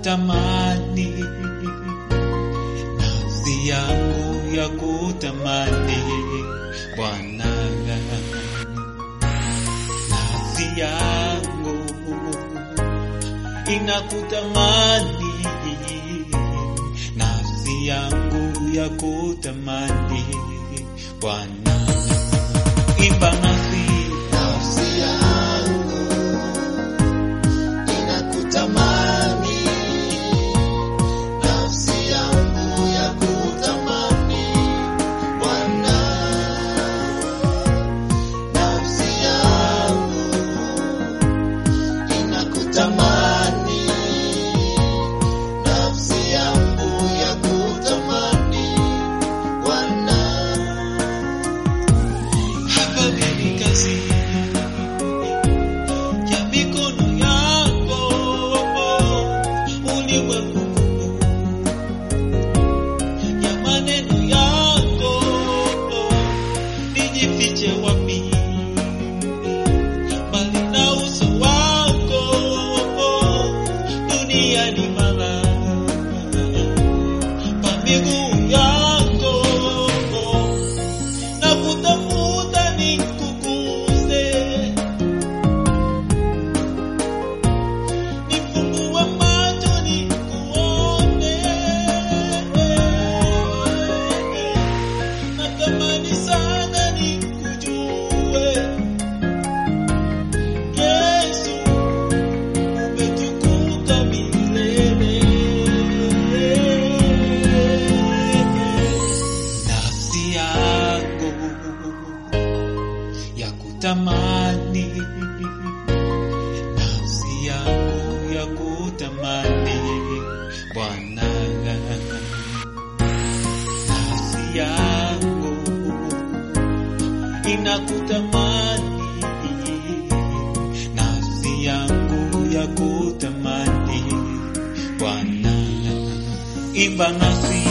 kutamani, nafsi yangu ya kutamani Bwana, nafsi yangu inakutamani, nafsi yangu ya kutamani Bwana, imba nasi Nafsi yangu inakutamani, nafsi yangu ya kutamani Bwana, nafsi yangu inakutamani, nafsi yangu ya kutamani Bwana. Hakabili kazi ya mikono yako, ulimwengu ya maneno yako, nijifiche wapi mbali na uso wako, dunia ni mala pa miguu yako na kutafuta nikuguse, nifungue macho nikuone. Natamani sana nikujue, Yesu, umetukuka milele. Nafsi yangu ya kutamani, nafsi yangu ya kutamani Bwana, nafsi yangu inakutamani, nafsi yangu ya kutamani Bwana, imba nasi